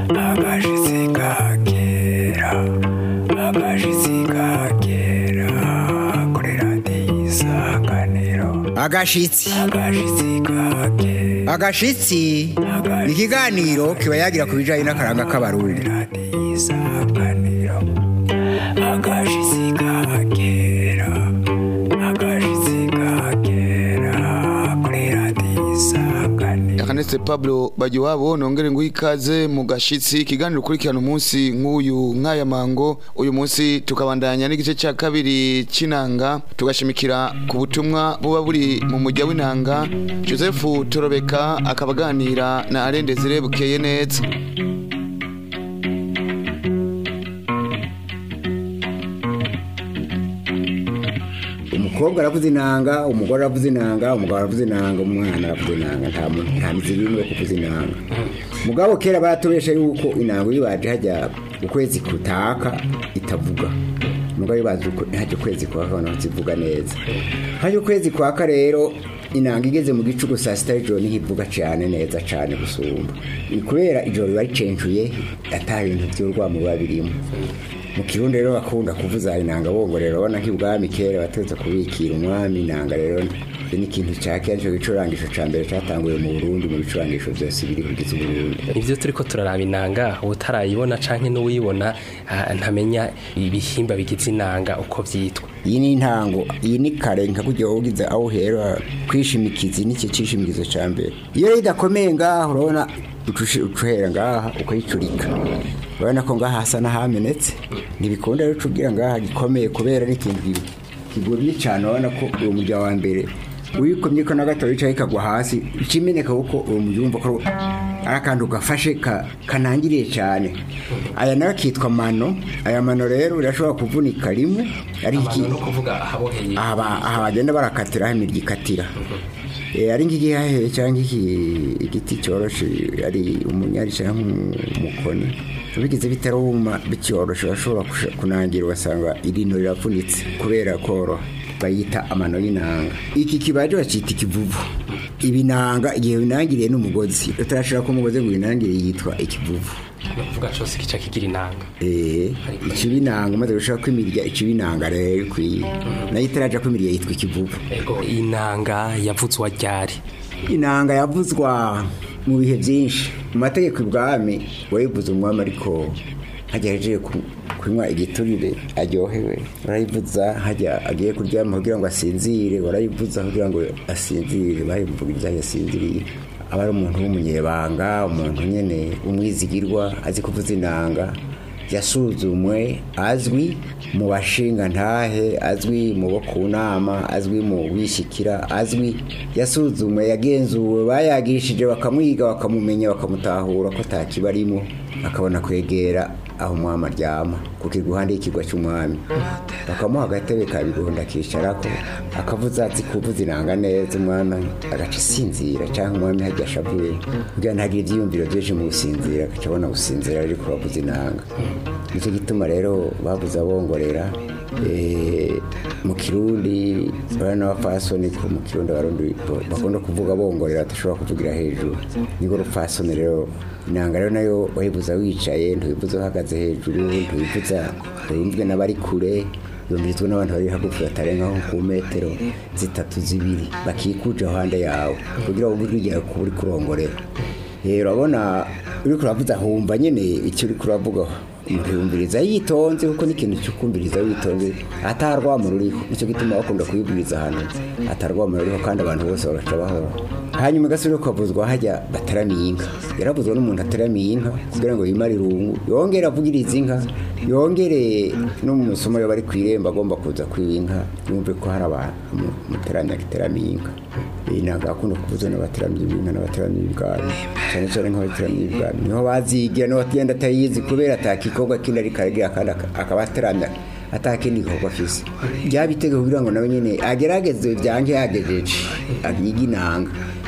agashitsi kakera agashitsi kakera kuri radiyo isanganiro agashitsi agashitsi kakera agashitsi ni ikiganiro kiba yagira ku bijyanye n'akaranga k'abarundi radiyo isanganiro agashitsi kakera agashitsi kakera kuri radiyo isanganiro Akanetse Pablo Bagiwabo nongere nguha ikaze mu gashitsi ikiganiro ukurikirana umunsi nk'uyu nk'aya mango uyu munsi tukabandanya n'igice cya kabiri c'inanga tugashimikira ku butumwa buba buri mu mujya w'inanga Joseph Torobeka akaba aganira na Alain Desire Bukeye neza umukobwa aravuza inanga umugore aravuza inanga umugabo aravuza inanga umwana aravuza inanga nta muntu nta mizi n'imwe yo kuvuza inanga mugabo kera baratubesha yuko inanga iyo baje hajya ukwezi kutaka itavuga mugabo iyo baje uko- hajya ukwezi kwaka abantu zivuga neza hajya ukwezi kwaka rero inanga igeze mu gicuku saa sita y'ijoro niho ivuga cyane neza cyane gusumba ni kubera ijoro riba ricencuye ata bintu by'urwamo biba birimo mu kirundi rero bakunda kuvuza inanga bongorera urabona nk'ibwami kera bategetse kubikira umwami inanga rero ni ikintu cya kera nicyo gicurangisho cya mbere cyatanguye mu burundi mu bicurangisho byose biri kugize uburundi ivyo turiko turaraba inanga utarayibona canke n'uwuyibona ah, ntamenya ibihimba bigize inanga uko vyitwa iyi ni intango iyi ni kare nka kujya ugize aho uhera kwishimikiza n'icyo cyishimikizo cya mbere iyo rero idakomeye ngaha urabona ucushi- ucuhera ngaha ukayicurika urabona ko ngaha hasa n'ahamenetse ntibikunda rero ucubwira ngaha gikomeye kubera n'ikintu ki- kigumye cyane urabona ko uwo murya wa mbere wikomye ko na gato wicaye kagwa hasi ikimeneka kuko uwo murya wumva ko ari akantu gafashe ka- kanangiriye cyane aya nayo akitwa mano aya mano rero birashobora kuvunika rimwe ari iki no kuvuga ahaboheye aha ba- aha bagenda barakatira aho imirya ikatira Eh, ari nk'igihahe cyangwa iki- igiti cyoroshe ari umunyari cyangwa umukoni bigize bitaruma bicyoroshe bashobora kusha- kunangira ugasanga irino riravunitse kubera koroha bayita amano y'inanga iki kibaje bacita ikivuvu ibinanga igihe binangiriye n'umugozi utarashira ko umugozi ngo winangire yitwa ikivuvu no kuvuga cose kica kigira inanga Eh, ikibinanga umaze gushaka kwimirya ikibinanga rero ikwiye nayo itaraja kwimirya yitwa ikivuvu ego inanga yavuzwa ryari inanga yavuzwa mu bihe byinshi mu mategeko ibwami wayivuze umwami ariko hajya yaje kunywa igiturire aryohewe barayivuza hajya agiye kuryama kugira ngo asinzire barayivuza kugira ngo asinzire bayimvugiriza yasinziriye aba ari umuntu w'umunyebanga umuntu nyine umwizigirwa azi kuvuza inanga yasuzumwe azwi mu bashinga ntahe azwi mu bo ku nama azwi mu wishyikira azwi yasuzumwe yagenzuwe bayagishije bakamwiga bakamumenya bakamutahura ko atakiba arimo akabona kwegera aho umwami aryama ku kiguhande y'ikigwa cy'umwami bakamuha agatebe ka bigonda akicarako akavuza azi kuvuza inanga neza umwami agaca isinzira cyangwa umwami hajya ashavuye kugira ngo ntagire ibyiyumviro byinshi mu gusinzira agaca abona gusinzira ariko bavuza inanga nicyo gituma rero babuze abongorera eh, mu kirundi bari n'abapfasoni ko mu kirundi abarundi bo- bakunda kuvuga bongorera badashobora kuvugira hejuru nibwo rupfasoni rero inanga rero nayo wayibuza wicaye ntuyibuza uhagaze hejuru ntuyibuza wumvwe n'abari kure yumvirizwa n'abantu bari hagufi batarenga nko ku metero zitatu zibiri bakikuje ahande yawe kugira ngo ujye ugera ku uri kurongorera Eh, urabona uri kuravuza humva nyine icyo uri kuravuga umuntu yumviriza yitonze kuko n'ikintu cyo kumviriza witonze atarwamo ruriho nicyo gituma bakunda kuyibwiriza ahantu atarwamo ruriho kandi abantu bose bagaca bahora hanyuma gasubire kukavuzwa hajya bataramiye inka yaravuzwa n'umuntu ataramiye inka kugira ngo yimare irungu yongere avugirize inka yongere no mu masomo yo bari ku irembo agomba kuza kwiba inka yumve ko hari abantu muteranya giteramiye inka iyi ntabwo akunda kuvuza n'abateramiye inka n'abateramiye ibwami cyane cyane nk'abateramiye ibwami niho bazigira niho agenda atayizi kubera atakikorwa kindi ariko aragira kandi aka- akaba ateramya atakindi gikorwa afise byaba itegeko kugira ngo nawe nyine agerageze byange yagejeje yige inanga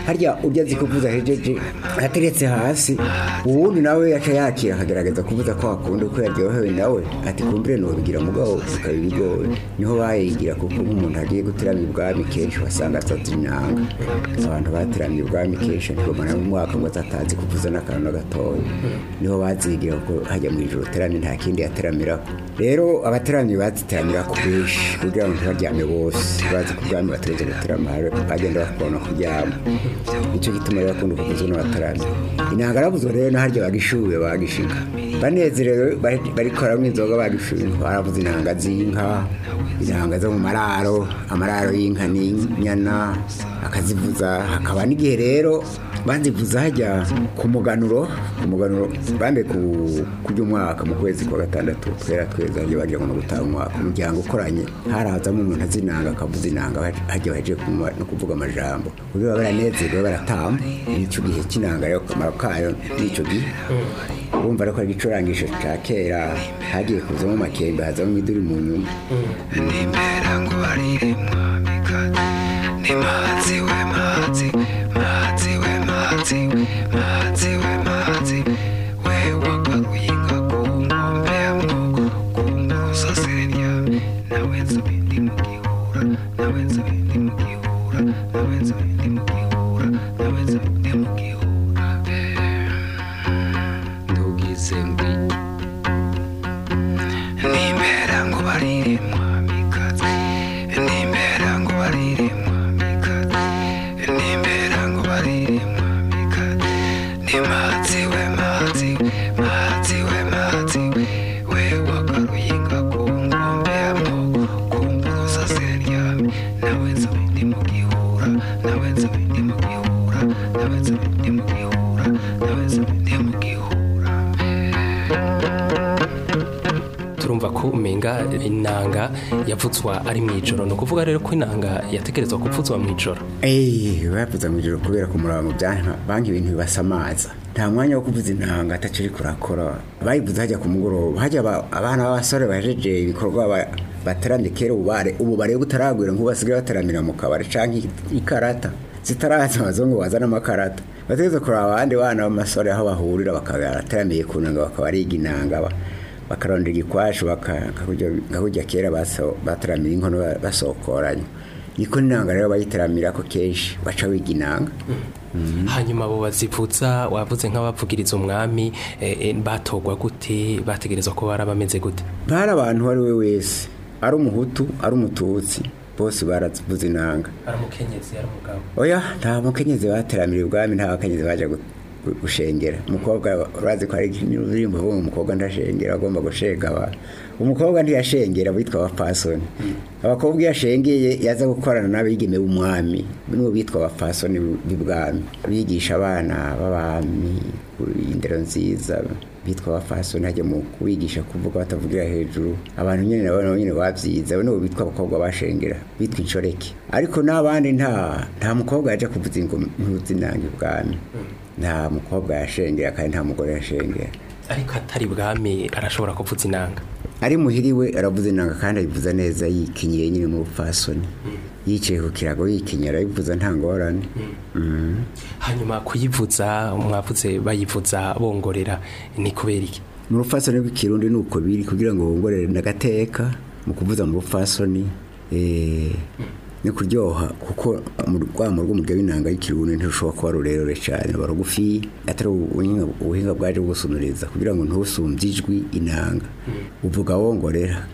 harya urya azi kuvuza hejeje ateretse hasi uwundi nawe yaca yakira akagerageza kuvuza ko akunda uko yaryohewe nawe ati kumbire nubigira mugabo bikaba ibigoye niho bayigira kuko nk'umuntu agiye guterama ibwami kenshi wasanga atatu inanga abantu bateramiye ibwami kenshi ntibamara mu mwaka ngo atatazi kuvuza n'akantu na gatoya niho bazigira kuko hajya mu ijoro terami nta kindi yateramiraho rero abateramyi baziteramira ku benshi kugira ngo ntibaryame bose bazi ko ubwami bateretse guterama bagenda bakubona kuryama nicyo gituma rero bakunda kuvuza n'abateramyi inanga arabuzwa rero no harya bagishuye bagishiga banezerewe bari- bariko baramwa inzoga bagishuye baravuza inanga z'inka inanga zo mu mararo amararo y'inka n'inyana akazivuza hakaba n'igihe rero bazivuza hajya ku muganuro ku muganuro bambe ku kurya umwaka mu kwezi kwa gatandatu twera tweza hajya bagira ngo no gutaha umwaka umuryango ukoranye harazamo umuntu azinanga akavuza inanga hajya baje kuma- no kuvuga amajambo kugira ngo baranezerwe baratamba nicyo gihe cy'inanga rero akamaro kayo n'icyo gihe urumva ariko ari igicurangisho cya kera hagiye kuzamo amakembe hazamo imiduri mu nyuma nimera ngo barire mwamikazi ni mazi we mazi mazi we mazi mazi we mazi we wagaruye inka ku nkombe ya mwogo ku musasire ryame nawe nzobe ndi mu gihura nawe nzobe ndi mu gihura nawe nzobe ndi mu gihura nawe nzobe ndi mu gihura ntugize ngwi nimera ngo barire mwamikazi nimera ngo barire mwamikazi nimera ngo barire mwamikazi ni mazi we mazi mazi we mazi we wagaruye inka ku nkombe ya mwogo ku mburuza ziryame nawe nzobe ndi mu gihura nawe nzobe ndi mu gihura nawe nzobe ndi mu gihura nawe nzobe ndi mu gihura turumva ko umenga inanga yavutswa ari mu ijoro ni ukuvuga rero ko inanga yategerezwa kuvuzwa mu ijoro eee bavuza mu ijoro kubera ku murongo byanka banki ibintu bibasamaza nta mwanya wo kuvuza intanga ataciri kurakora bayivuze hajya ku mugoroba hajya aba- abana b'abasore bajeje ibikorwa ba- bataramye kera ubare ubu bareba utaragwira nk'ubu basigaye bataramira mu kabari canke ikarata zitaraza abazungu bazana amakarata bategeze kureba abandi bana b'amasore aho bahurira bakaba barataramiye ku nanga bakaba ariga inanga ba- bakarondera igikwashu baka- nka kurya kera baso- bataramira inkono ba- basokoranye niko inanga rero bayiteramira ko kenshi baca wiga inanga hanyuma abo bazivuza wavuze nk'abavugiriza umwami eh, eh, batogwa gute bategerezwa ko bari bameze gute bari abantu uwo ari we wese ari umuhutu ari umututsi bose baravuza inanga ari umukenyezi ari umugabo oya nta mukenyezi bateramira ibwami nta bakenyezi baje gu- gu- gushengera umukobwa urazi ko ari indirimbo uvuga ngo umukobwa ndashengera agomba gushega abantu umukobwa ntiyashengera bitwa abapfasoni abakobwa iyo ashengeye yaza gukorana n'abigeme b'umwami nibo bitwa abapfasoni b'ibwami bigisha abana b'abami indero nziza bitwa abafasoni hajya mu kubigisha kuvuga batavugira hejuru abantu nyine nabo nabo nyine babyize abo nibo bitwa abakobwa bashengera bitwa inshoreke ariko n'abandi nta nta mukobwa yaje kuvuza ingoma inanga ibwami nta mukobwa yashengera kandi nta mugore yashengera ariko atari bwami arashobora kuvuza inanga ari muhiriwe aravuza inanga kandi ayivuza neza yikinyiye nyine mu bupfasoni yicaye ku kirago yikinyira arayivuza nta ngorane Mhm. hanyuma kuyivuza mwavuze bayivuza bongorera ni kubera iki mu rupfasoni rw'ikirundi ni uko biri kugira ngo wongorere n'agateka mu kuvuza mu rupfasoni eh, ni kuryoha kuko mu rwamo rw'umurya w'inanga y'ikirundi ntirushobora kuba rurerure cyane ruba rugufi atari ubuhinga ubuhinga bwaje bugusunuriza kugira ngo ntusumbye ijwi inanga uvuga wongorera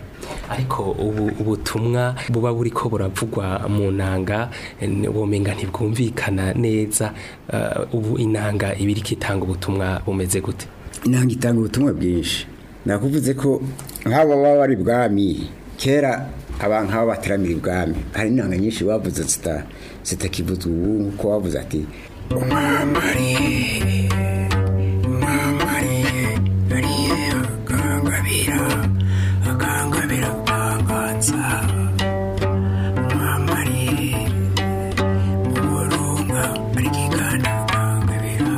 ariko ubu ubutumwa buba buri ko buravugwa mu nanga eh, womenga ntibwumvikana neza eh, ubu inanga ibiri kitanga ubutumwa bumeze gute inanga itanga ubutumwa bwinshi nakuvuze ko nk'abo baba bari ibwami kera abantu nk'abo bateramira ibwami hari inanga nyinshi bavuze zita zitakivuzwa ubu nk'uko bavuze ati umwambariye umwambariye ariye akangabira akangabira akanganza umwambariye uburunga arikigana akangabira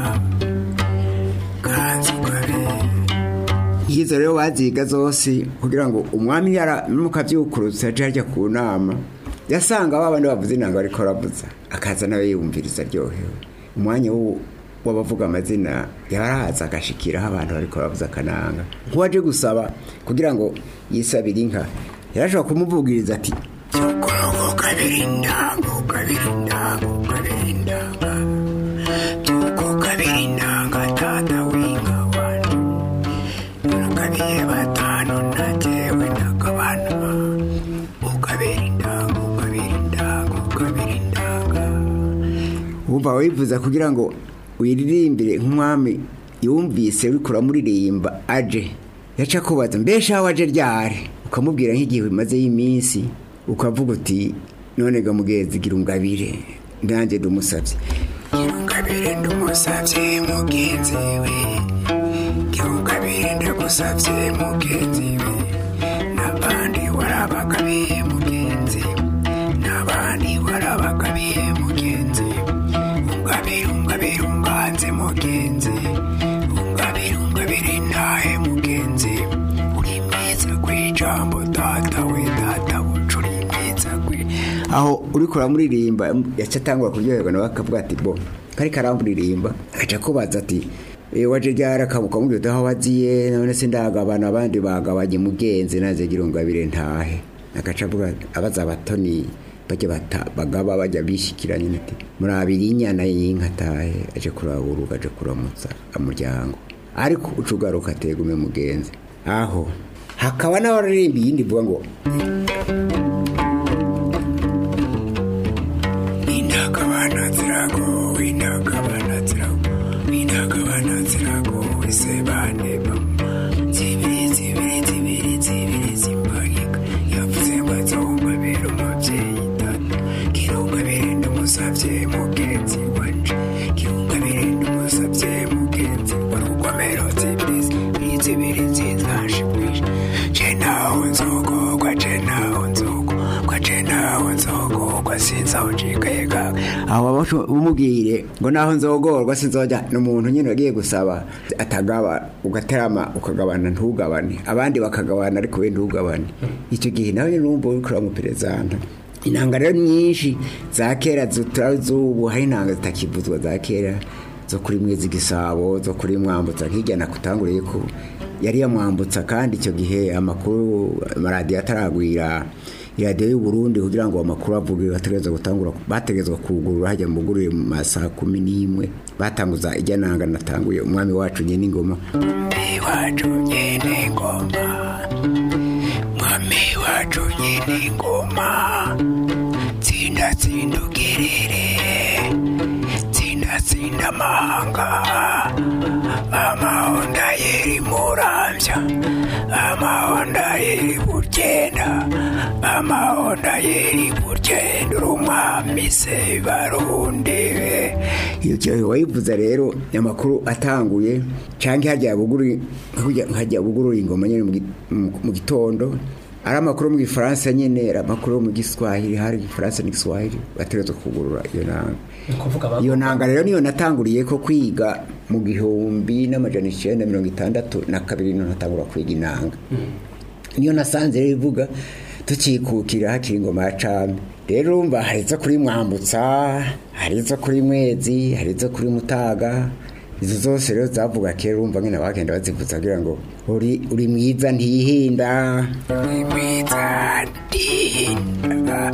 kanzugabe izo rero baziga zose kugira ngo umwami yara mukabyukurutse aje ajya ku nama yasanga ba bandi bavuze inanga bariko baravuza akaza nawe yumviriza aryohewe umwanya wo w'abavuga amazina yarahaza agashikiraho abantu bariko baravuza akananga nk'uwaje gusaba kugira ngo yisabire inka yarashobora kumuvugiriza ati Tukurugu kabiri ndango kabiri ndango kabiri ndanga Tuku kabiri ndanga tata winga wanje Nakabiye batanu najewe nakabanwa Ukabiri ndango kabiri ndango kabiri ndanga wumva wifuza kugira ngo wiririmbire nk'umwami yumvise uriko uramuririmba aje yaca kubaza mbesha aho aje ryari ukamubwira nk'igihe bimaze y'iminsi ukavuga uti none ga mugenzi gira ungabire nanjye ndamusabye Kirungabire ndamusavye mugenzi we Kirungabire ndagusavye mugenzi we N'abandi warabagabiye mugenzi N'abandi warabagabiye mugenzi Ungabire ungabire unganze mugenzi Ungabire ungabire ntahe mugenzi Uri mwiza kw'ijambo data we data bucu uri mwiza kwi aho uriko uramuririmba yaca atangura kuryoherwa nawe akavuga ati bo kari karamuririmba agaca kubaza ati "Eh, waje ryari akabuka mubwira uti aho waziye none se ndagabana abandi bagabanye mugenzi naze gira ungabire ntahe agaca avuga abaza abatoni bajya bata- bagaba bajya bishikiranye ati murabiri inyana y'inka atahe aje kuraburuka aje kuramutsa umuryango ariko uca ugaruka ategume mugenzi aho hakaba n'abaririmba iyindi ivuga ngo Inakabana zirago, inakabana zirago, inakabana zirago, isebane bama. Zibiri, zibiri, zibiri, zibiri, zimbagika. Yavuze ngo azongabira umuvyeyi data. Kirungabire ndamusavye mugenzi wanje. Kirungabire ndamusavye mugenzi wa rugomero. Zibiri, zibiri, zibiri, zizashibwisha. Je naho nzogogwa, je naho nzogogwa, je naho nzogogwa, sinzawucikayega. aho abasho- bumubwire ngo naho nzogorwa sinzojya ni umuntu nyine wagiye gusaba atagaba ugaterama ukagabana ntugabane abandi bakagabana ariko we ntugabane icyo gihe nawe nyine urumva uriko uramuperezanta inanga rero nyinshi za kera zutari z'ubu hari intanga zitakivuzwa za kera zo kuri mwezi gisabo zo kuri mwambutsa nk'ijya nakutanguriye ko yari yamwambutsa kandi icyo gihe amakuru amaradiyo ataragwira iradiyo y'u Burundi kugira ngo amakuru avuge bategereza gutangura bategerezwa kugurura hajya mu gurire mu masaha kumi n'imwe batanguza ijya nanga natanguye umwami wacu nyine ingoma Mwami wacu nyene ngoma Mwami wacu nyene ngoma Tsinda tsinda ugerere Tsinda tsinda amahanga Amahonda yeri muramvya Amahonda yeri buryenda Amahonda yeri buryenda Uri umwami se barundi iyo cyo wayivuza rero amakuru atanguye cyangwa hajya buguru hajya bugurura ingoma nyine mu gi- mu- mu gitondo ari amakuru mu gifaransa nyine ari amakuru mu giswahili hari igifaransa n'igiswahili bategerezwa kugurura iyo nanga iyo nanga rero niyo natanguriye ko kwiga mu gihumbi n'amajana icyenda mirongo itandatu na kabiri niyo natangura kwiga inanga niyo nasanze rero ivuga tukikukira hakiri ingoma ya cami rero urumva hari izo kuri mwambutsa hari izo kuri mwezi hari izo kuri mutaga izo zose rero zavuga kera urumva nyine bagenda bazivuza kugira ngo uri uri mwiza ntihinda mwiza ndinda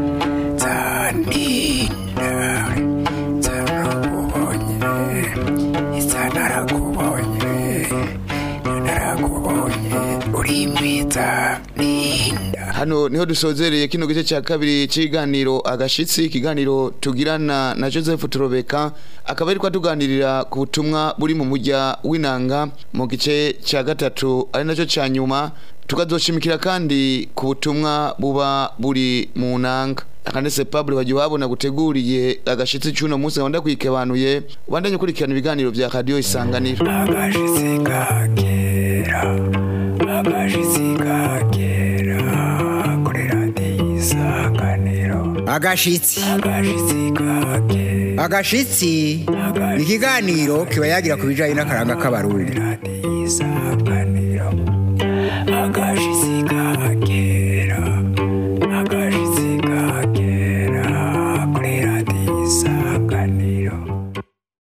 zandinda zarakubonye isa narakubonye narakubonye uri mwiza ndinda hano niho dusozereye kino gice cya kabiri cy'ikiganiro agashitsi ikiganiro tugirana na joseph turobeka akaba ari tuganirira ku butumwa buri mu mujya w'inanga mu gice cya gatatu ari nacyo cya nyuma tukazoshimikira kandi ku butumwa buba buri mu nanga akanese pablo bagiye wabona guteguriye agashitsi cy'uno munsi gahunda kwikebanuye ubandanye ukurikirana ibiganiro bya radiyo isanganiro agashitsi ka kera agashitsi ka kera kuri radiyo isanganiro agashitsi agashitsi ka kera agashitsi ni ikiganiro kiba yagira ku bijyanye n'akaranga k'abarundi radiyo